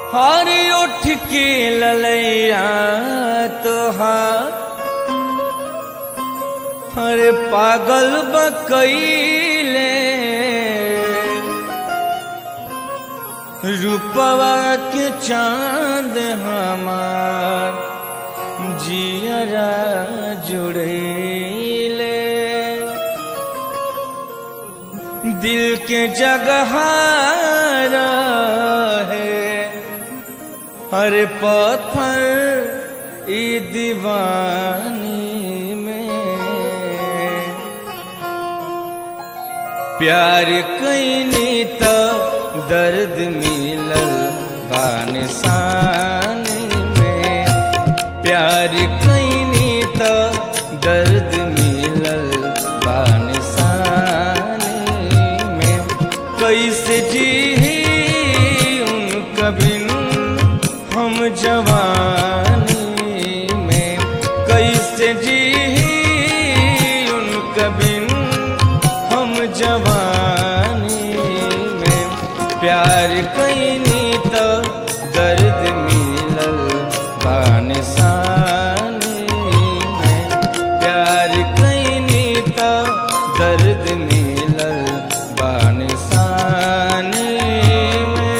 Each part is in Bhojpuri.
हर उठ के ललैया तोहार हर पागल बकैले रूपवा के चांद हमार जियरा जुड़ैले दिल के जगह है हर पत्थर ई दीवानी में प्यार कैनी तो दर्द मिलल बानिसान में प्यार कैनी तो दर्द मिलल बानिसान में कैसे जी उनका बिन हम जवानी में कैसे जी उनका बिन हम जवानी में प्यार कैनी तो दर्द मिलल बानिसानी में प्यार कैनी तो दर्द मिलल बानिसानी में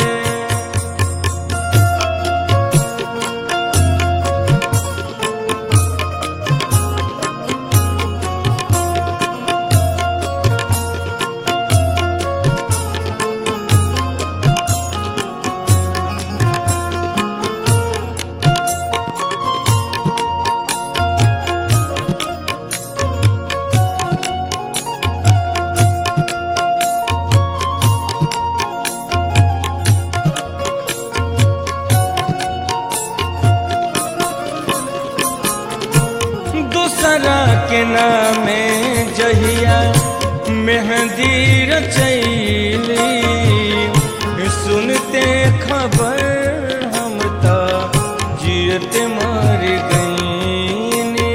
दूसरा के नामे जहिया मेहंदी रचैली सुनते खबर हम तो जियत मर गईनी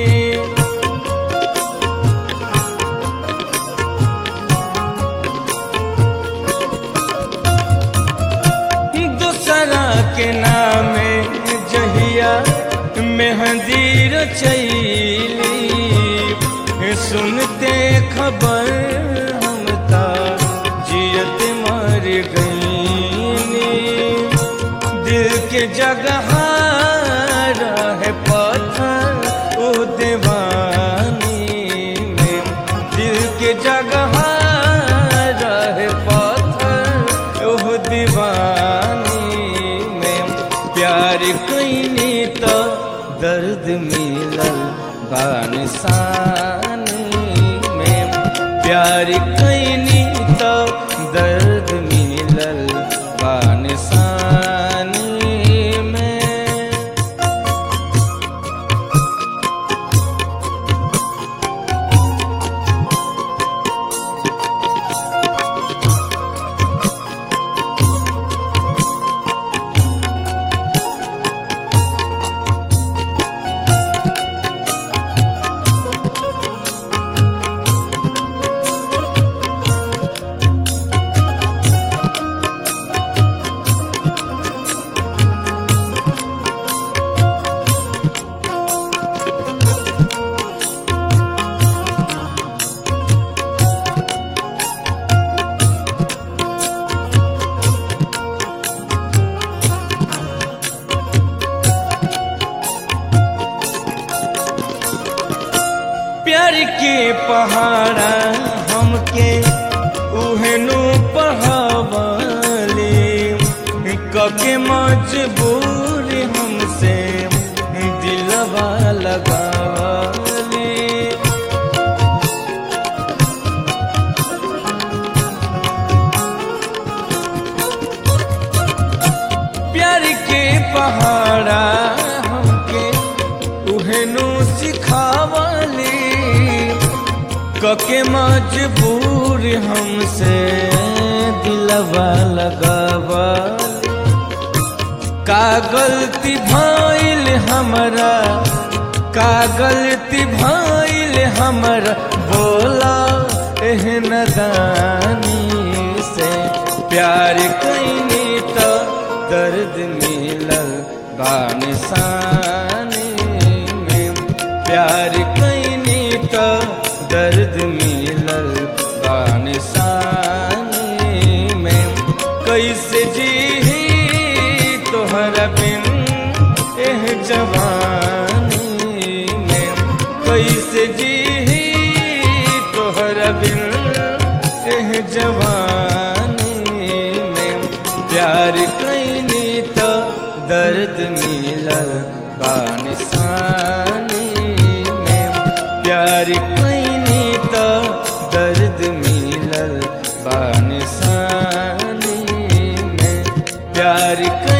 दूसरा के नामे जहिया मेहंदी रचैली सुनते खबर हम ता जियत मर गईनी दिल के जगह रहे पत्थर ओ दीवानी में दिल के जगह रहे पत्थर ओ दीवानी में प्यार कैनी तो दर्द मिलल बानिसानी में प्यार कैनी तो दर्द मिलल बानिसानी में प्यार के पहाड़ा हमके उहनु पहावली कके मजबूर हमसे दिलवा लगावली प्यार के पहाड़ा हमके उहनु सिखावली कके मजबूर हमसे दिलवा लगावली का गलती भइल हमरा का गलती भइल हमरा बोला एहन दानी से प्यार कैनी तो दर्द मिलल बानिसानी में प्यार कैनी तो दर्द मिलल बानिसानी में कैसे जी तोहरा बिन एह जवानी में कैसे जी तोहरा बिन एह जवानी में प्यार कैनी तो दर्द मिलल बानिसानी में प्यार कैनी तो दर्द मिलल बानिसानी में प्यार